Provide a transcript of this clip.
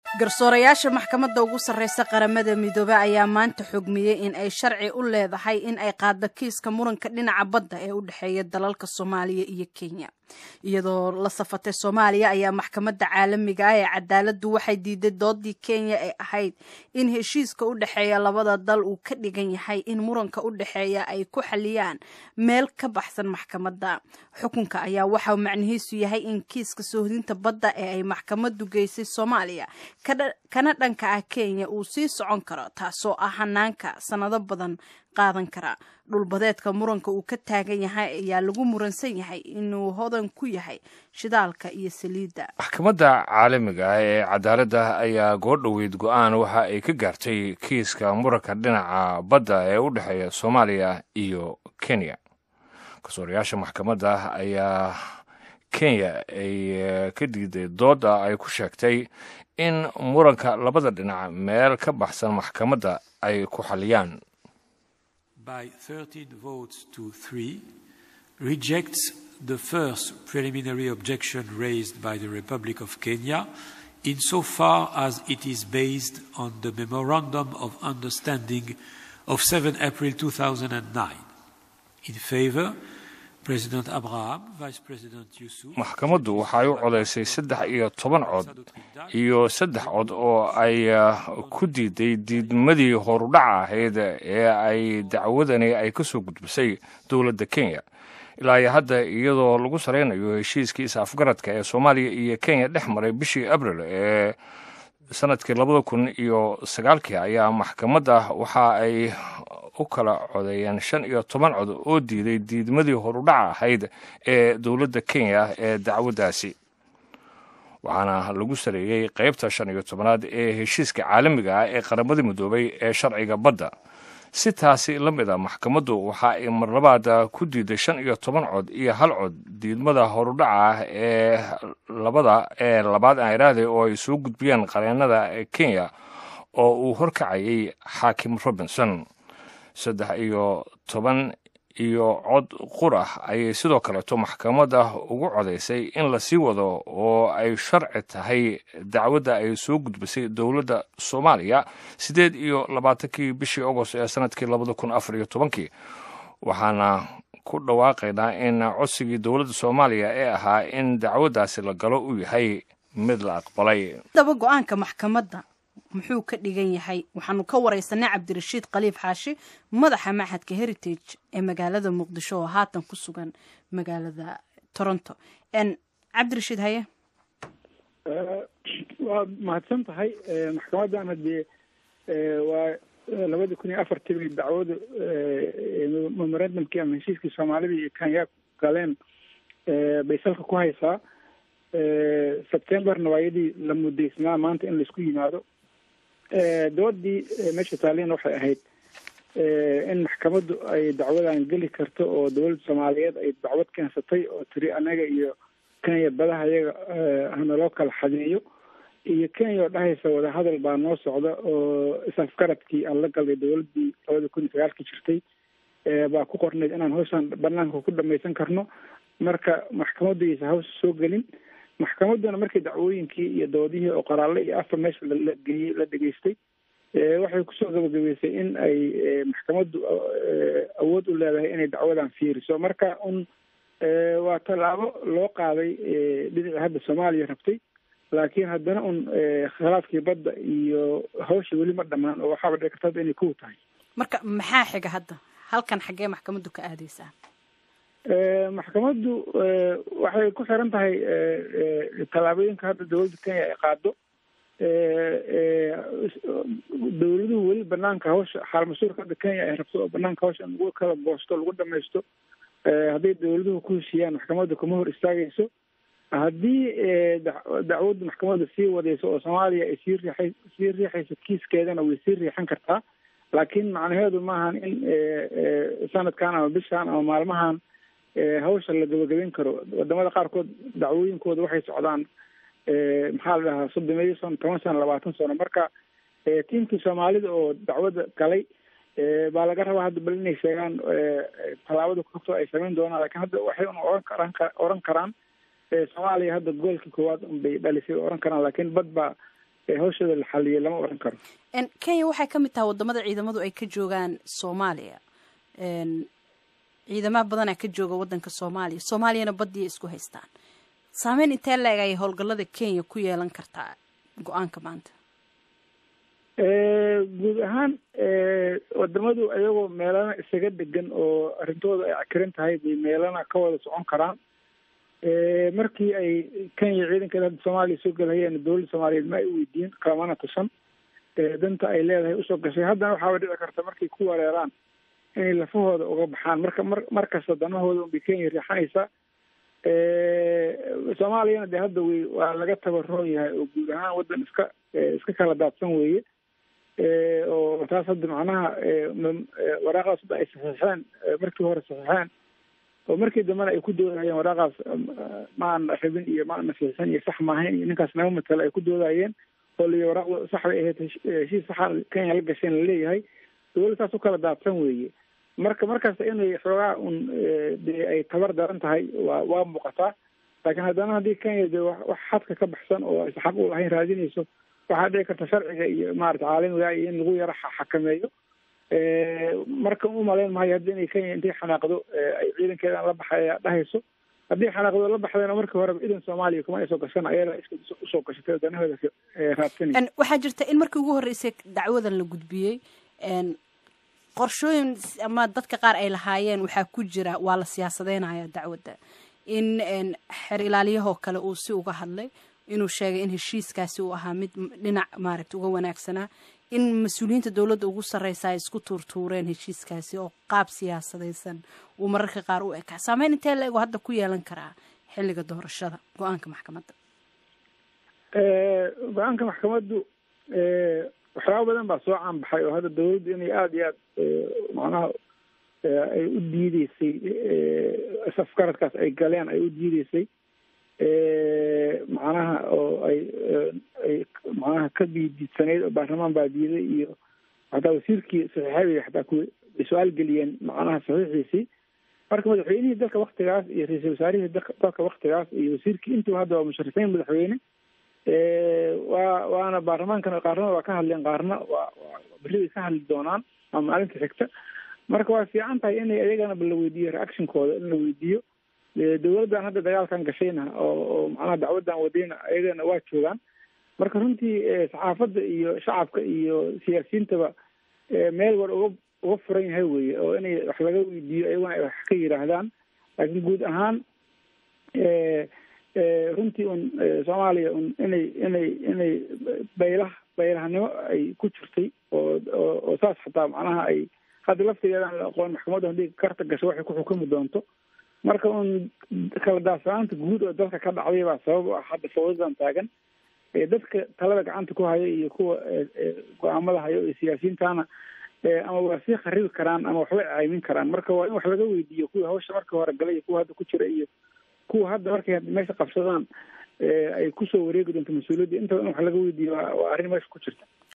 garsoorayaasha maxkamadda ugu sarreysa qaramada midoobe ayaa maanta xogmiyey in ay sharci u leedahay in ay qaaddo kiiska muranka dhinaca badda ee u dhexeeya dalalka soomaaliya iyo kenya iyadoo la safatay soomaaliya ayaa maxkamadda caalamiga ah ee cadaaladdu waxay diiday doodii kenya ee ahayd in heshiiska u dhexeeya labada dal uu ka dhigan yahay in muranka u dhexeeya ay ku xaliyaan meel ka baxsan maxkamadda xukunka ayaa waxaa macnihiisu yahay in kiiska soohdinta badda ee ay maxkamaddu geysay soomaaliya kana dhanka ah kenya uu sii socon karo taasoo ah hanaanka sannado badan qaadan kara dhulbadeedka muranka uu ka taagan yahay ayaa lagu muransan yahay inuu hodan ku yahay shidaalka iyo saliidda maxkamadda caalamiga ah ee cadaaladda ayaa goordhoweyd go-aan waxa ay ka gaartay kiiska muranka dhinaca badda ee u dhexeeya soomaaliya iyo kenya garsoorayaasha maxkamadda ayaa kenya ay ka diiday dooda ay ku sheegtay in muranka labada dhinac meel ka baxsan maxkamadda ay ku xaliyaan by 13 votes to 3 rejects the first preliminary objection raised by the Republic of Kenya insofar as it is based on the Memorandum of Understanding of 7 April 2009. In favor, President Abraham, Vice President Yusuf. maxkamaddu waxay u codaysay saddex iyo toban cod iyo saddex cod oo ay ku diiday diidmadii horudhaca ahayd ee ay dacwadani ay ka soo gudbisay dowladda kenya ilaa iyo hadda iyadoo lagu saraynayo heshiiskii is-afgaradka ee soomaaliya iyo kenya dhex maray bishii abril ee sanadkii labada kun iyo sagaalkii ayaa maxkamadda waxa ay u kala codeeyeen shan iyo toban cod oo diiday diidmadii horudhaca ahayd ee dowladda kenya ee dacwaddaasi waxaana lagu sareeyey qaybta shan iyo tobanaad ee heshiiska caalamiga ah ee qaramada midoobay ee sharciga badda si taasi la mid a maxkamaddu waxa ay marlabaad ku diiday shan iyo toban cod iyo hal cod diidmada horudhaca ah ee labada ee labaad aan iraahday oo ay soo gudbiyeen qareennada kenya oo uu horkacayay xaakim robinson saddex iyo toban iyo cod qur ah ayay sidoo kaleeto maxkamadda ugu codaysay in la sii wado oo ay sharci tahay dacwadda ay soo gudbisay dowladda soomaaliya siddeed iyo labaatankii bishii agost ee sanadkii labada kun afar iyo tobankii waxaana ku dhawaaqaynaa in codsigii dowladda soomaaliya ee ahaa in dacwaddaasi la galo uu yahay mid la aqbalay daba go-aanka maxkamadda muxuu ka dhigan yahay waxaanu ka wareysanay cabdirashiid khaliif xaashi madaxa maxadka heritage ee magaalada muqdisho oo haatan ku sugan magaalada toronto cabdirashiid haye waad mahadsan tahay maxkamaddan haddee waa labadii kun iyo afartii bay dacwadu memorandumkii ama heshiiskii soomaalida iyo kenya galeen bay salka ku haysaa sebtemberna waa iyadii la mudaysnaa maanta in laisku yimaado doodii meesha taaliina waxay ahayd in maxkamaddu ay dacwadan geli karto oo dowladda soomaaliyeed ay dacwad keensatay oo tiri anaga iyo kenya badaha iyaga hanaloo kala xadeeyo iyo kenya oo dhahaysa wadahadal baa noo socda oo is-afgaradkii aan la galay dowladdii labada kun iyo sagaalkii jirtay baa ku qornayd inaan hawshan banaanka ku dhamaysan karno marka maxkamaddu aysa hawsha soo gelin maxkamadduna markii dacwooyinkii iyo doodihii oo qoraalle iyo afar meesha la geeyey la dhegaystay waxay kusoo gabagabeysay in ay maxkamaddu awood u leedahay inay dacwadan fiiriso marka un waa tallaabo loo qaaday dhinaci hadda soomaaliya rabtay laakiin haddana un khilaafkii badda iyo hawsha weli ma dhammaan oo waxaaba dhici karta hadda inay kow tahay marka maxaa xiga hadda halkan xaggee maxkamaddu ka aadeysaa maxkamaddu waxay ku xiran tahay tallaabooyinka hadda dowladda kenya ay qaado dowladuhu weli banaanka hawsha xaal mas-uulka hadda kenya ay rabto oo banaanka hawsha in lagu kala goosto lagu dhamaysto hadday dowladuhu ku heshiiyaan maxkamadda kuma hor istaagayso haddii dacwaddu maxkamadda sii wadayso oo soomaaliya ay sii riixay sii riixayso kiiskeedana way sii riixan kartaa laakiin macnaheedu maahan in sanadkan ama bishan ama maalmahan hawsha la gabagabeyn karo wadamada qaarkood dacwooyinkooda waxay socdaan maxaa la dhahaa soddon iyo sano toban sano labaatan sano marka tiimkii soomaalida oo dacwadda galay baa laga rabaa hadda bal inay sheegaan tallaabada kugto ay samayn doonaan lakin hadda waxay un oran karaan oran karaan soomaaliya hadda goolkii koowaad unbay dhalisay oran karaan laakiin bad baa hawshooda la xaliyay lama odhan karo kenya waxay ka mid tahay wadamada ciidamadu ay ka joogaan soomaaliya ciidamaha badanaa ka jooga wadanka soomaaliya soomaaliyana badiya isku haystaan saameyn intee la-eg ayay howlgallada kenya ku yeelan kartaa go-aanka maanta guud ahaan wadamadu ayagoo meelana isaga degan oo arrintooda ay cakiran tahay bay meelana ka wada socon karaan markii ay kenya ciidankeeda hadda soomaaliya soo gelhayeen dowladda soomaaliyeed ma ay weydiin kalamana tusan danta ay leedahay usoo gashay haddana waxaaba dhici karta markay ku wareeraan inay lafahooda uga baxaan marka mar markasta danahooda unbay kenya riixanaysaa soomaaliyana dee hadda wey waa laga tabaroon yahay oo guud ahaan waddan iska iska kala daadsan weeye oo taas hadda macnaha waraaqaas hadda ay saxiixeen markii hore saxiixeen oo markii dambena ay ku doodayeen waraaqaas ma ana rabin iyo ma ana saxiixin iyo sax maahayn iyo ninkaas naga matala ay ku doodayeen oo lii waraaqda sax bay ahayd heshiis saxa kenya la gasheen laleeyahay dowladda saas u kala daadsan weeye marka markasta inay xoogaa un dee ay tabar daran tahay waa waa muuqataa laakiin haddana haddii kenya de wax xadka ka baxsan oo aysa xaq u lahayn raadinayso waxaa dhici karta sharciga iyo maarata caalamiga iyo in lagu yaro xakameeyo marka u malayn mahayo haddi inay kenya intay xanaaqdo ay ciidankeedan la baxaya dhahayso haddii xanaaqdo la baxdayna markii horeba idan soomaaliya kuma ay soo gashan ayada iska usoo gashatay oo danahooda raadsanay waxaa jirta in markii ugu horreysay dacwadan la gudbiyey qorshooyin ama dadka qaar ay lahaayeen waxaa ku jira waa la siyaasadeynaya dacwadda in xer ilaaliyahoo kale uu si uga hadlay inuu sheegay in heshiiskaasi uu ahaa mid dhinac maaragta uga wanaagsanaa in mas-uuliyiinta dowladda ugu sarreysa ay isku tuurtuureen heshiiskaasi oo qaab siyaasadaysan uu mararka qaar u ekaa saameyn intee la ego hadda ku yeelan karaa xilliga doorashada go-aanka maxkamadda go-aanka maxkamaddu waxyaaba badan baa soo caanbaxay oo hadda dawladdu inay aada iyo aad macnaha ay u diideysay afkaradkaas ay galeen ay u diideysay macnaha oo ay ay macnaha ka diidiidsanayd oo baarlamaan baa diiday iyo hataa wasiirkii saxiixabi hataa ku su-aal geliyeen macnaha saxiixiisii marka madaxweynihii dalka waktigaas iyo ra-iisul wasaarihii dalka waktigaas iyo wasiirkii intuba hadda waa musharifiin madaxweyne waa waana baarlamaankana qaarna waa ka hadleen qaarna waa berri bay ka hadli doonaan ama maalinta xigta marka waa fiican tahay inay ayagana la weydiiyo reactionkooda in la weydiiyo dowladdan hadda dagaalkan gashayna oo oo macnaha dacwaddan wadayna ayagana waa joogaan marka runtii saxaafadda iyo shacabka iyo siyaasiyiintaba meel war uga uga furan yahay weye oo inay wax laga weydiiyo ayaguna ay wax ka yidhaahdaan laakiin guud ahaan runtii un soomaaliya un inay inay inay baylah baylahnimo ay ku jirtay oo oo oo saas xataa macnaha ay hadda laftigeedaan la aqoon maxkamadda haddii karta gasho waxay ku xukumi doonto marka un kala daadsanaanta guud oo dalka ka dhacday baa sabab u ah hadda fawdadan taagan dadka talada gacanta ku haya iyo kuwa go-aamada hayo iyo siyaasiyiintana ama waa sii kharibi karaan ama waxbay caymin karaan marka waa in wax laga weydiiyo kuwii hawsha markii hore galay iyo kuwa hadda ku jira iyo kuwa hadda markay meesha qabsadaan ay kusoo wareegi doonto mas-uuliyadda intaba in wax laga weydiiyo waa arrin meesha ku jirta